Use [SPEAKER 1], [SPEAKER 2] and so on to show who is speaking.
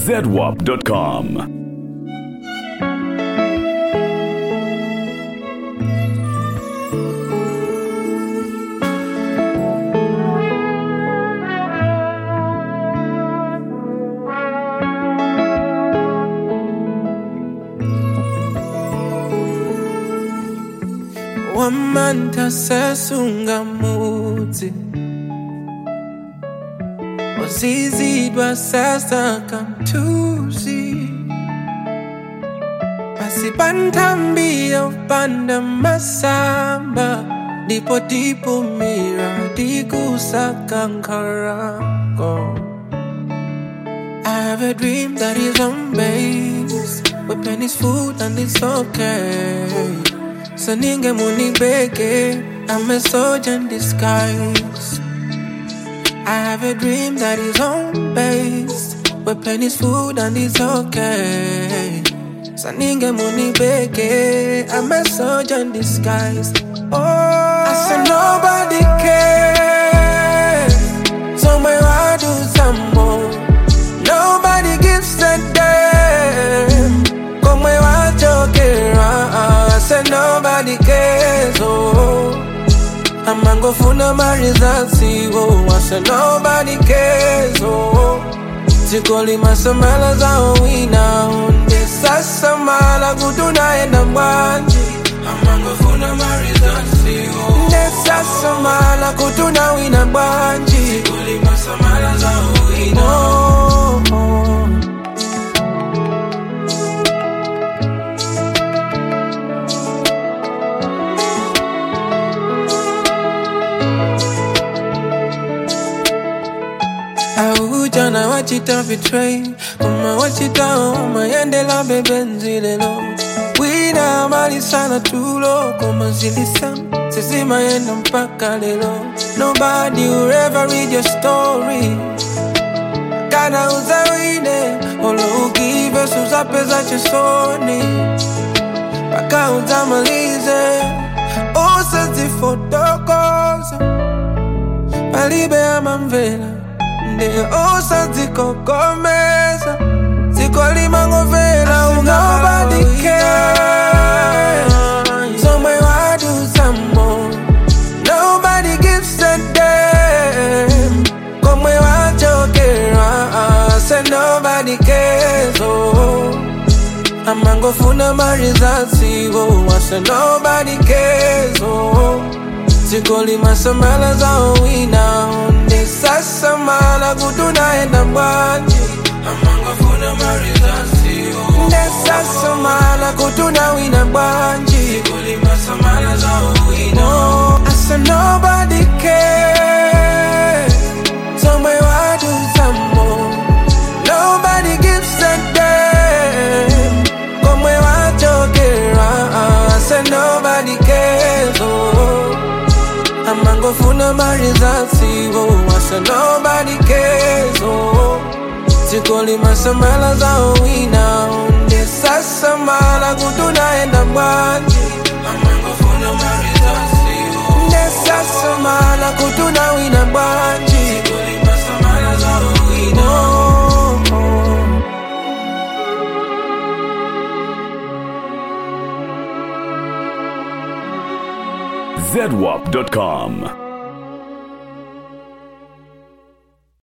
[SPEAKER 1] zedwap.com.
[SPEAKER 2] wamanta sesungamudzi wazizidwa sasa kamtuzi basi pantambia upanda masamba ndipo tipumira tikusakankharako I have a dream that is on base With plenty's food and it's okay So ninge munibeke I'm a soldier in disguise I have a dream that is home based Where plenty's food and it's okay So ninge munibeke I'm a soldier in disguise Oh I said nobody cares So my I do some more Nobody gives a damn Come where I joke I said nobody cares oh amangofuna marizasi oh I said nobody cares oh zikolima samala zao wina onde sasa mala kutunaenda mbwanji amangofuna marizasi oh nde sasa mala kutuna wina mbwanji zikolima samala zao wina oh, oh. Aujana wachita betray Mama wachita oma yendela bebenzi lelo Wina mali sana tulo Koma zilisam Sisi yenda mpaka lelo Nobody will ever read your story Kana uzawine Olo ugive suza pesa chesoni Paka uzamalize Usazi fotokoza Palibe ama mvela nde osazikokomeza zikolima ngovela nobody care somewhere I do some more nobody gives a damn come where I jokera say nobody cares oh amangofuna marizasi oh I say nobody cares oh zikolima samala zao wina onde sasa mala kutunaenda mbwanji amangofuna marizasi nde sasa mala kutuna wina mbwanji zikolima samala zao wina oh, I said nobody cares somewhere I do some more nobody gives a damn come where I jokera I said nobody cares oh amangofuna marizasi oh I said nobody cares oh zikolima samala zao wina onde sasa mala kutunaenda mbwanji amangofuna marizasi oh nde sasa mala kutuna wina mbwanji zikolima samala zao wina oh, oh.
[SPEAKER 1] zedwap.com.